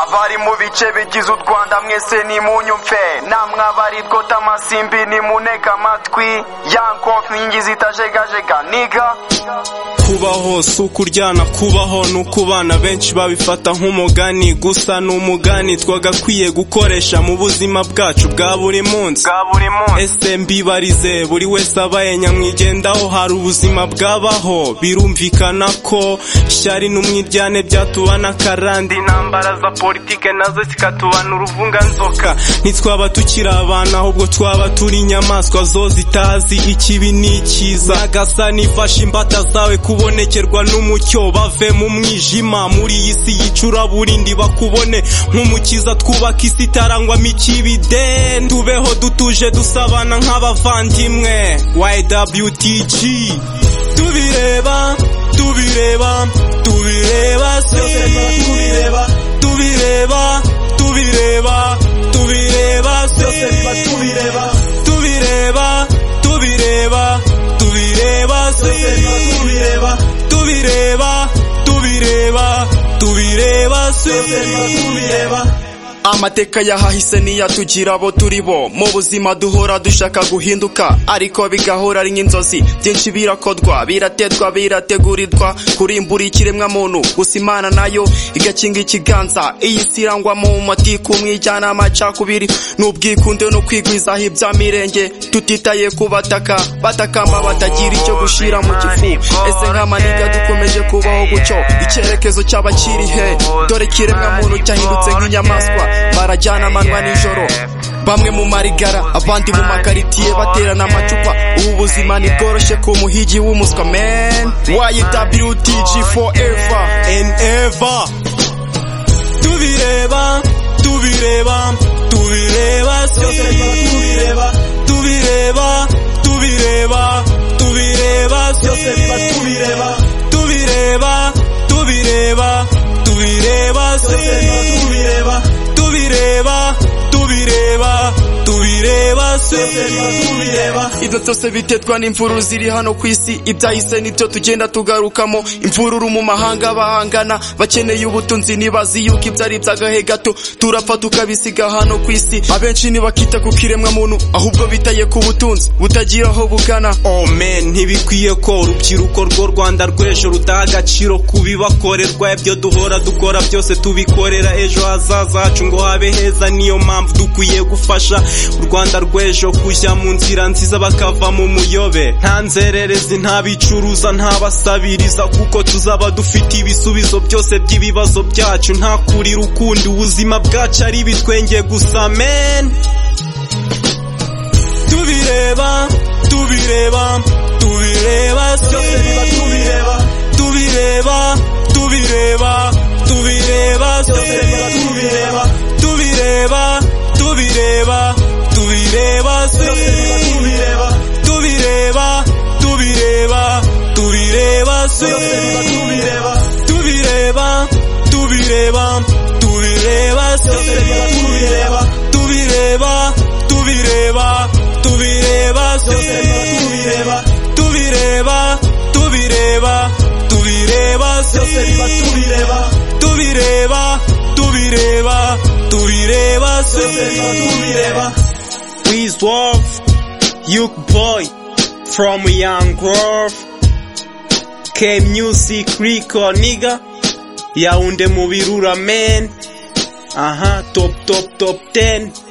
abari mu bice bigize u rwanda mwese nimunyumve namwe abari two tamasimbi nimuneke amatwi ya nkonfingi zitajegajega niga kubaho si ukuryana kubaho ni uko abana benshi babifata nk'umugani gusa ni umugani twagakwiye gukoresha mu buzima bwacu bwa buri munsi bwa buri munsi ese mbibarize buri wese abaye nyamwigendaho hari ubuzima bwabaho birumvikana ko ishyari n'umwiryane byatubana akarande intambara za politike nazo zikatubana uruvunganzoka ntitwaba tukiri abantu ahubwo twaba turi inyamaswa zo zitazi ikibi n'ikiza agasa nifashe imbata zawe kubonekerwa n'umucyo bave mu mwijima muri iyi si y'icuraburindi bakubone nk'umukiza twubaka isi itarangwamo ikibi de tubeho dutuje dusabana nk'abavandimwe ywtg tubireba tubireba tubireba si tubireba tubireba tubireba tubireba si tubireba tubireba tubireba tubireba si tubireba tubireba tubireba tubireba si tubireba amateka yahahise niyatugira abo turi bo mu buzima duhora dushaka guhinduka ariko bigahora ari nk'inzozi byinshi birakorwa biraterwa birategurirwa kurimbura ikiremwa muntu gusa imana nayo igakinga ikiganza iyi si irangwa mu muti kumwijyana amacakubiri n'ubwikunde no kwigwizaho ibya mirenge tutitaye ku bataka batakamba batagira icyo gushira mu gifu ese nk'amaniga dukomeje kubaho gutyo icyerekezo cy'abakirihe dore ikiremwa muntu cyahindutse nk'inyamaswa barajyana amanywa nijoro bamwe mu marigara abandi mu makaritiye baterana amacupa ubu buzima ntibworoshye ku muhigi w'umuswa men ywtg forever and ever tubireba tubireba tubireba si tubireba tubireba tubireba tubireba si tubireba tubireba tubireba tubireba si tubireba tubireba tubireba tubireba si tubireba ibyo byose biterwa n'imvururu ziri hano ku isi ibyahise nibyo tugenda tugarukamo imvururu mu mahanga bahangana bakeneye ubutunzi ntibazi yuko ibyo ari iby'agahe gato turapfa tukabisiga hano ku isi abenshi ntibakita ku kiremwa muntu ahubwo bitaye ku butunzi butagira aho bugana omen ntibikwiye ko urubyiruko rw'u rwanda rw'ejo rudaha agaciro ku bibakorerwa ibyo duhora dukora byose tubikorera ejo hazaza hacu ngo habe heza niyo mpamvu dukwiye gufasha u rwanda rw'ejo kujya mu nzira nziza bakava mu muyobe nta nzererezi nta bicuruza nta basabiriza kuko tuzaba dufite ibisubizo byose by'ibibazo byacu nta kurira ukundi ubuzima bwacu ari ibitwenge gusa men tubireba tubireba tubireba si tubireba tubireba tubireba tubireba si tubireba tubireba tubireba tubireba si tubireba tubireba tubireba tubireba si tubireba tubireba tubireba tubireba si tubireba tubireba tubireba tubireba si tubireba tubireba tubireba tubireba si tubireba tubireba tubireba tubireba si tubireba Wisdom, Young Boy from Young Grove, K Music Rico nigga, Yaounde Mubirura man, aha top top top 10.